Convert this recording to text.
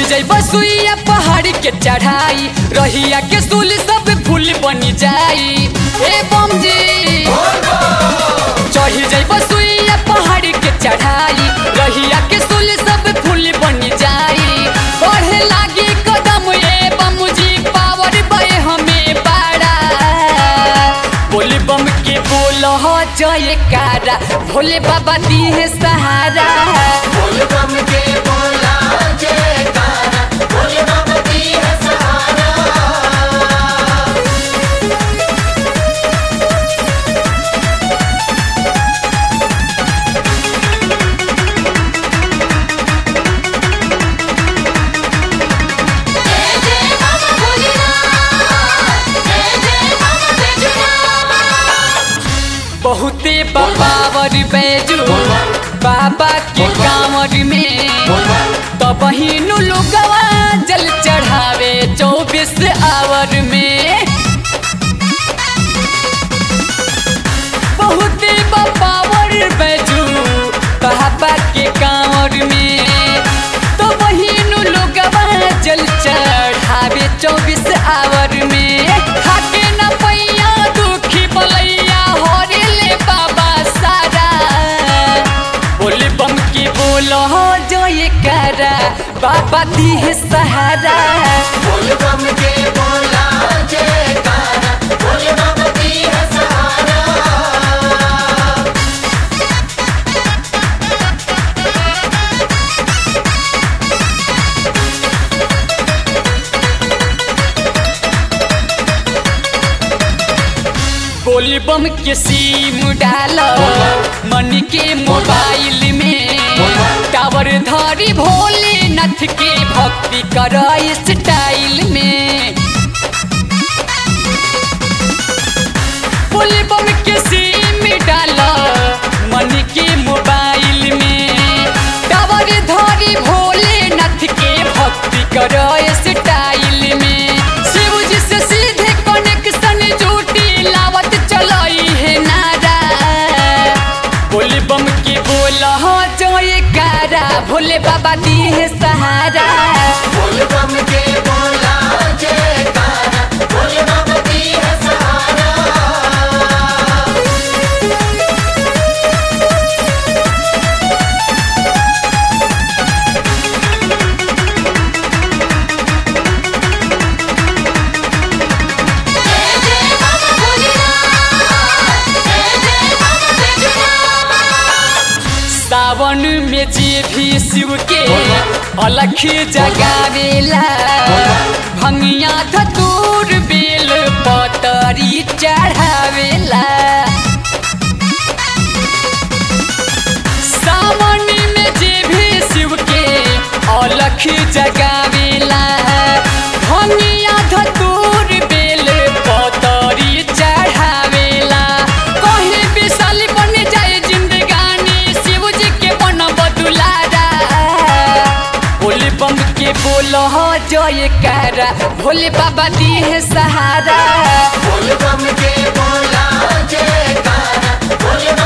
जैब सुइया पहाड़ी के चढ़ाई रहिया के सुल सब फूल बनी जाई ए बम जी चढ़ी जैब सुइया पहाड़ी के चढ़ाई रहिया के सुल सब फूल बनी जाई बढ़े लागी कदम ए बम जी पावर बे हमें बड़ा बोले बम के बोल हो जय कारा भोले बाबा दी है सहारा बोल बम के बोला जयकारा बोले बाबा दी है सहारा जय जय बाबा भोलेनाथ जय जय बाबा बैजूनाथ बहुते बाबावर बैजू बाबा के कांवर में तो बहिनु लोगवा जल चढ़ावे चौबीस आवर में बहुते बाबावर बैजू बाबा के कांवर में तो बहिनु लोगवा जल चढ़ावे चौबीस आवर में खाके न पैया दुखी बलैया हरे ले बाबा सारा बोले बम के बोलो हो जो ये करा बाबा दी है सहारा बोल बम के बोला जयकारा बोले बाबा दी है सहारा बोले बम के सीम डालो मन के मोबाइल में टावर धारी भोलेनाथ के भक्ति कर स्टाइल में बोले बम के सिम डाला मन के मोबाइल में टावर धारी भोलेनाथ के भक्ति कर स्टाइल में शिव जी से सीधे कनेक्शन जूटी लावत चलाई है नारा बोले बम के बोला हो जय कारा भोले बाबा दी है सहारा बोल बम के बोला जयकारा बोले बाबा दी है सहारा जय जय बाबा भोलेनाथ जय जय बाबा बैजूनाथ सावन में जे भी शिव के अलख जगावेला भंगिया धतूर बेल पतरी चढ़ावेला सावन में जे भी शिव के अलख जगावेला भंगिया धतूर बेल पतरी चढ़ावेला कहीं विशाल बन जाए जिंदगानी शिव जी के बन बदुलारा बोले बम के बोलो हो जय कारा भोले बाबा दी है सहारा बोल बम के बोला जयकारा बोले